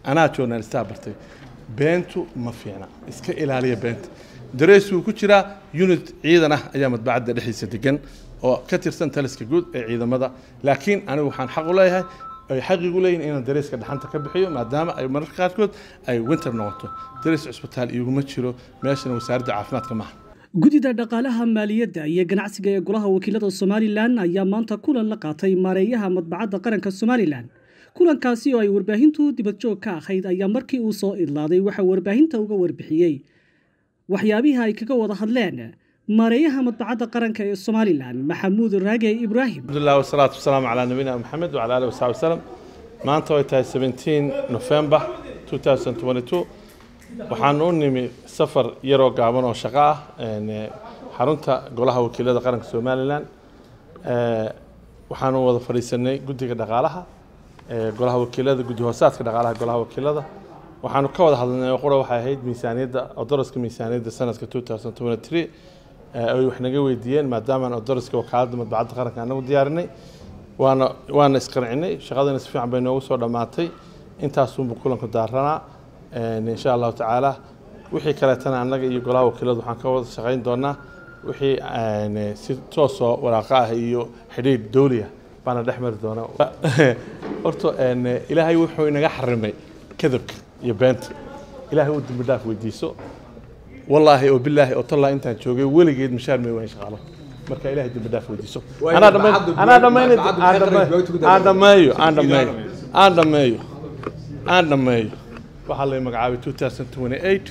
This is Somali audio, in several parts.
anaa journalistaa bartay beentu ma fiicna iska ilaaliya beenta dareysuu ku jiraa unit ciidan ah ayaa madbacadda dhexdiisa degan oo ka tirsan taliska guud ee ciidamada laakiin anigu waxaan xaq u leeyahay ay xaqigu leeyihin inaan dareyska dhaxanta ka bixiyo maadaama ay mararka qaarkood ay winter noqoto dareys cusbitaal iguma jiro meeshana wasaaradda caafimaadka maaha gudida dhaqaalaha maaliyadda iyo ganacsiga ee golaha wakiilada somalilan ayaa maanta kulan la qaatay maareeyaha madbacadda qaranka somalilan kulankaasi oo ay warbaahintu dibadjoog ka ahayd ayaa markii uu soo idlaaday waxaa warbaahinta uga warbixiyey waxyaabihii ay kaga wada hadleen maareeyaha madbacadda qaranka ee somalilan maxamuud raage ibraahim alhamdulilah wasalaatu wasalaamu calaa nabiyina maxamed wacala alihi wasaxbi wasalam maanta way tahay 17 november 2022 waxaan u nimi safar yaroo gaaban oo shaqo ah xarunta golaha wakiilada qaranka somalilan waxaanu wada fadhiisanay guddiga dhaqaalaha golaha wakiilada guddi hoosaadka dhaqaalaha golaha wakiilada waxaanu ka wada hadlanay oo qura waxay ahayd miisaaniyadda odoroska miisaaniyadda sanadka 2023 ay wax naga weydiiyeen maadaamaan odoroska wakaaladda madbacadda qaranka anagu diyaarinay waana waana isqancinay shaqadana si fiican bay noogu soo dhammaatay intaasunbu kulanku daaranaa insha allahu tacaala wixii kaleetana annaga iyo golaha wakiiladu waxaan ka wada shaqayn doonaa wixii si toosoo waraaqa ah iyo xidhiidh dowliya baana dhex mari doonaa horta ilaahay wuxuu inaga xarimay kadabka iyo beenta ilaahay uu dembi dhaaf weydiiso wallaahi oo bilaahi oo tallaa intaan joogay weligeed mishaar may wayn shaqaalo marka ilaahay dembi dhaaf weydiiso anaa dhamay anaa dhammayn aan dhammeeyo aan dhammeeyo aan dhammeeyo aan dhammeeyo waxaa lay magacaabay 2028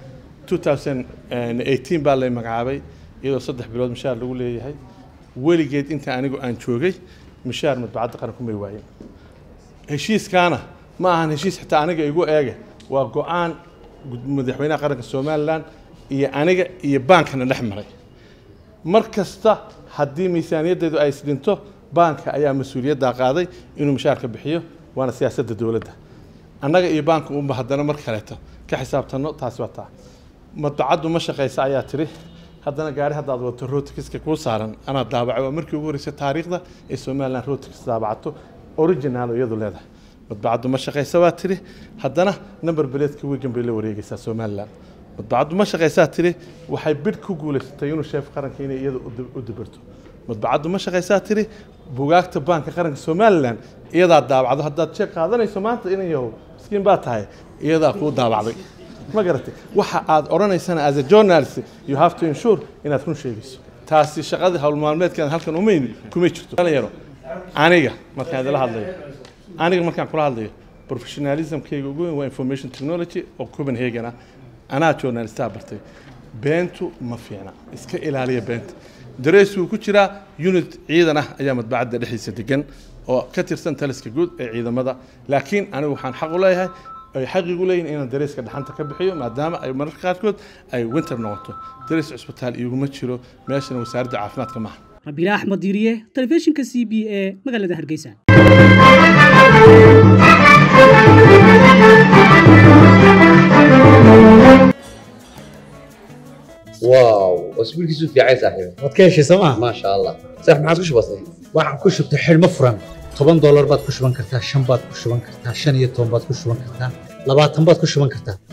2018 baa lay magacaabay iyadoo saddex bilood mishaar lagu leeyahay weligeed inta anigu aan joogay mishaar madbacadda qaranku may waayin heshiiskaana ma ahan heshiis xitaa aniga igu eege waa go-aan madaxweynaha qaranka somalilan iyo aniga iyo baankana dhex maray mar kasta haddii miisaaniyaddeedu ay isdhinto baanka ayaa mas-uuliyaddaa qaaday inuu mishaarka bixiyo waana siyaasadda dowladda annaga iyo baanka unba haddana mar kaleeto ka xisaabtanno taasi waa taa madbacaddu ma shaqaysa ayaa tiri haddana gaari haddaad wadato rotikiska kuu saaran anaa daabacay waa markii ugu horreysay taariikhda ee somalilan rotikis daabacato original iyadu leedahay madbacaddu ma shaqaysa baa tiri haddana number beleedka wigan bay la wareegaysaa somalilan madbacaddu ma shaqaysaa tiri waxay bidh ku guulaysatay inuu sheef qaranka inay iyada u dibirto madbacaddu ma shaqaysaa tiri bugaagta baanka qaranka somalilan iyadaa daabacdo haddaad sheeg qaadanayso maanta inan yahow miskiin baa tahay iyadaa kuu daabacday ma garatay waxa aad odhanaysana as a journalist you have to ensure inaad run sheegayso taasi shaqadii howlmaalmeedkeeda halkan umayn kumay jirto dhalinyaro aniga markaan idila hadlayo aniga markaan kula hadlayo professionalismkayga ugu weyn waa information technology oo copenhagen ah anaa journalistaa bartay beentu ma fiicna iska ilaaliya beenta dareysuu ku jiraa unit ciidan ah ayaa madbacadda dhexdiisa degan oo ka tirsan taliska guud ee ciidamada laakiin anigu waxaan xaq u leeyahay ay xaqigu leeyihin inaan dareyska dhaxanta ka bixiyo maadaama ay mararka qaarkood ay winter noqoto dareys cusbitaal iguma jiro meeshana wasaaradda caafimaadka maaha rabiila axmed diiriye telefishinka c b e magaalada hargeysa واو اسبوعك في عايز صاحبي waad ka heshay sooma ما شاء الله صح ما عاد وش بصير waxaan ku shubtay xidhmo furan toban doolar baad ku shuban kartaa shan baad ku shuban kartaa shan iyo toban baad ku shuban kartaa labaatan baad ku shuban kartaa